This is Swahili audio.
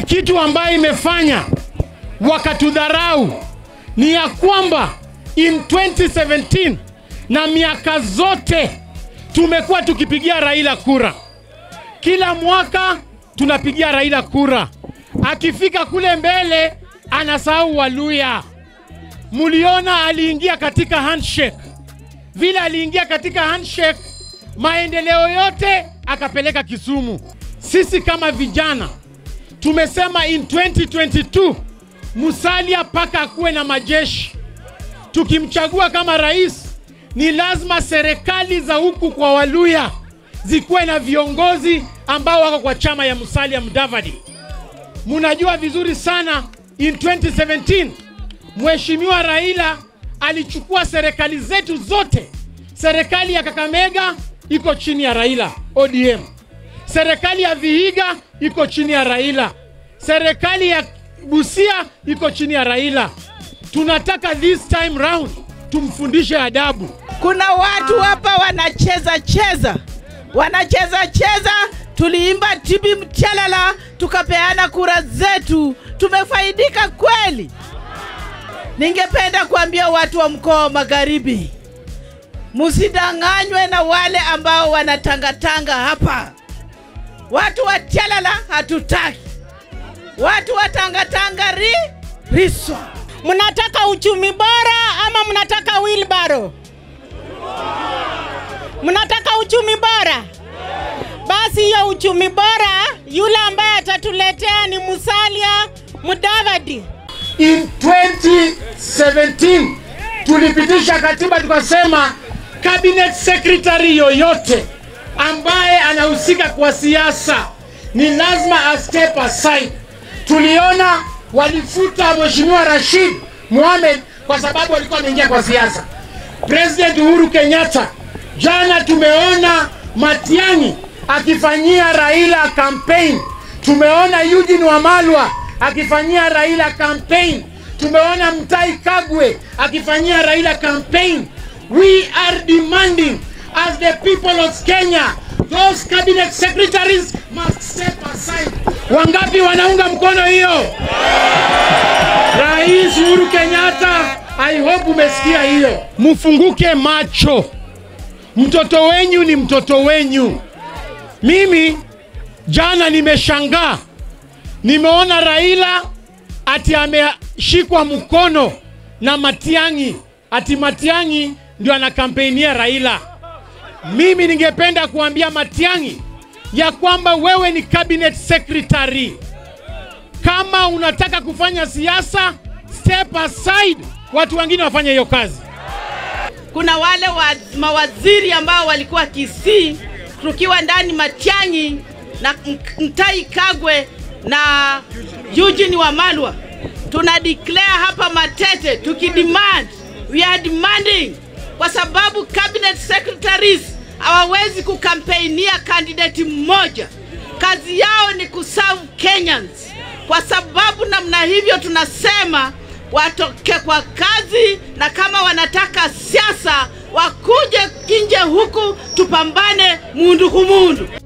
kitu ambayo imefanya wakatudharau ni ya kwamba in 2017 na miaka zote tumekuwa tukipigia Raila kura. Kila mwaka tunapigia Raila kura, akifika kule mbele anasahau Waluya. Muliona aliingia katika handshake, vile aliingia katika handshake, maendeleo yote akapeleka Kisumu. Sisi kama vijana tumesema in 2022 Musalia paka akuwe na majeshi. Tukimchagua kama rais, ni lazima serikali za huku kwa Waluya zikuwe na viongozi ambao wako kwa chama ya Musalia Mudavadi. Munajua vizuri sana in 2017 Mheshimiwa Raila alichukua serikali zetu zote. Serikali ya Kakamega iko chini ya Raila ODM, serikali ya Vihiga iko chini ya Raila, serikali ya Busia iko chini ya Raila. Tunataka this time round tumfundishe adabu. Kuna watu hapa wanacheza cheza, wanacheza cheza. Tuliimba tibi mchalala, tukapeana kura zetu, tumefaidika kweli. Ningependa kuambia watu wa mkoa wa Magharibi, musidanganywe na wale ambao wanatangatanga hapa. Watu wa chalala hatutaki, watu wa tangatanga ri riswa. Mnataka uchumi bora ama mnataka wilbaro? Mnataka uchumi bora? Basi hiyo uchumi bora, yule ambaye atatuletea ni Musalia Mudavadi. In 2017 tulipitisha katiba tukasema cabinet secretary yoyote ambaye anahusika kwa siasa ni lazima a step aside. Tuliona walifuta Mheshimiwa Rashid Mohamed kwa sababu alikuwa ameingia kwa siasa. President Uhuru Kenyatta, jana tumeona Matiang'i akifanyia Raila campaign. Tumeona Eugene Wamalwa akifanyia Raila campaign. Tumeona Mtai Kagwe akifanyia Raila campaign. We are demanding as the people of Kenya, those cabinet secretaries must step aside. Wangapi wanaunga mkono hiyo? Rais Uhuru Kenyatta, I hope umesikia hiyo. Mfunguke macho, mtoto wenyu ni mtoto wenyu. Mimi jana nimeshangaa, nimeona Raila ati ameshikwa mkono na Matiang'i, ati Matiang'i ndio anakampeinia Raila. Mimi ningependa kuambia Matiang'i ya kwamba wewe ni cabinet secretary. Kama unataka kufanya siasa, step aside, watu wengine wafanye hiyo kazi. Kuna wale wa, mawaziri ambao walikuwa Kisii, tukiwa ndani Matiang'i na M- Mtai Kagwe na Eugene Wamalwa, tuna declare hapa Matete tukidemand, we are demanding, kwa sababu cabinet secretaries hawawezi kukampeinia kandidati mmoja. Kazi yao ni kuserve Kenyans. Kwa sababu namna hivyo tunasema watoke kwa kazi, na kama wanataka siasa wakuje nje huku tupambane mundu kumundu.